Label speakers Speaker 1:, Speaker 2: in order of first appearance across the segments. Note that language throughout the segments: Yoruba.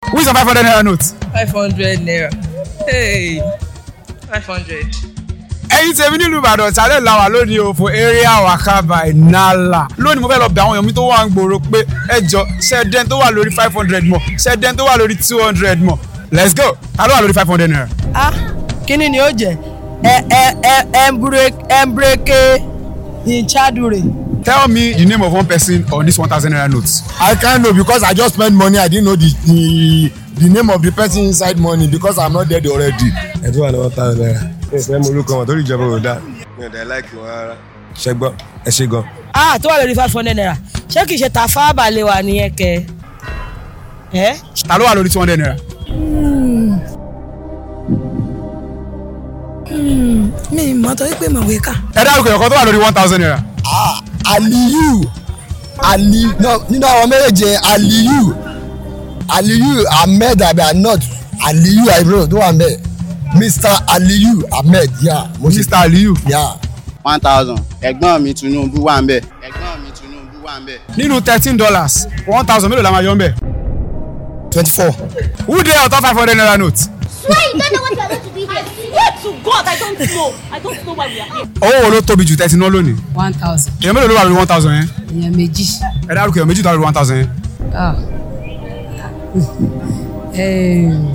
Speaker 1: Who is your five hundred naira note?
Speaker 2: five hundred naira hey five hundred.
Speaker 1: ẹ̀yin tèmi nílùú ìbàdàn ìsàlẹ̀ làwà lónìí o fún area waka by nala lónìí mo fẹ́ lọ bẹ̀ àwọn èèyàn mi tó wà ń gbòòrò pé ẹ jọ ṣẹ́dẹ́n tó wà lórí five hundred mọ̀ ṣẹ́dẹ́n tó wà lórí two hundred mọ̀ let's go ta ló wà lórí five hundred naira.
Speaker 3: ah kíni ni ó jẹ ẹ ẹ ẹ ẹnbreke ìchadure.
Speaker 1: tell me the name of one person on this one thousand naira note.
Speaker 4: I can't know because I just spend money. I didn't know the the, the name of the person inside money because I'm not dead already.
Speaker 5: ẹ tún wà ní one thousand naira mi ò fẹ́ mọ orúkọ wọn torí ìjọba ò dáa mi ò dẹ̀ láìkì wọn rárá ṣe gbọ́ ẹ ṣe gan.
Speaker 3: ah tó wà lórí five hundred naira ṣé kìí ṣe tàfà balẹ̀ wà nìyẹn kẹ. ẹ
Speaker 1: ta ló wà lórí two hundred naira.
Speaker 6: mi mọ̀ torí pé màwé kà.
Speaker 1: ẹ dárúkọ ẹ̀kọ́ tó wà lórí one thousand naira.
Speaker 4: Ah, Aliyu Ali no nínú àwọn méjèèjì Aliyu Aliyu Ahmed abi Anod Aliyu Ibro tó wà mẹ́ Mr Aliyu Ahmed ya mo ṣe
Speaker 1: mr aliyu.
Speaker 4: ya
Speaker 7: one thousand ẹ̀gbọ́n mi Tinubu wà ń bẹ̀ ẹ̀gbọ́n mi Tinubu wà ń bẹ̀.
Speaker 1: nínú thirteen dollars one thousand mélòó la máa yọ ń bẹ̀.
Speaker 4: twenty four.
Speaker 1: who dey on top five hundred naira note.
Speaker 8: Why you don't know what you are going to do here? Swear to God, I don't know. I don't know why we are here.
Speaker 1: owó wo ló tóbi jù tẹ́tí náà lónìí.
Speaker 9: one thousand
Speaker 1: èèyàn mélòó ló wà lórí one thousand yẹn.
Speaker 9: èèyàn méjì
Speaker 1: ẹ dárúkọ èèyàn méjì tó wà lórí one thousand yẹn.
Speaker 9: Ah. Em,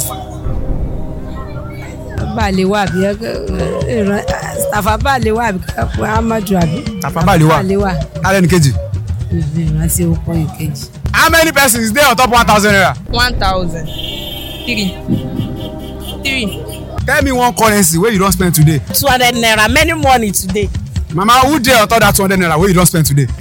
Speaker 9: balẹ̀ wà bí stafa balẹ̀ wà bí amadu àbí
Speaker 1: Tafa Balewa.
Speaker 9: balẹ̀ wà
Speaker 1: tálẹ̀ ní kejì.
Speaker 9: ìrántí orúkọ ìkejì.
Speaker 1: how many persons dey on top one thousand naira.
Speaker 2: one thousand three three.
Speaker 1: tell me one currency wey you don spend today.
Speaker 3: two hundred naira many money today.
Speaker 1: mama who dey on top that two hundred naira wey you don spend today.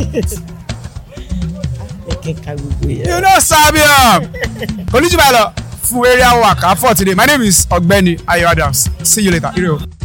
Speaker 1: you no sabi am. olùjìbàlọ fún area waka for today my name is ọ̀gbẹ́ni ayo adams see you later. Ire o.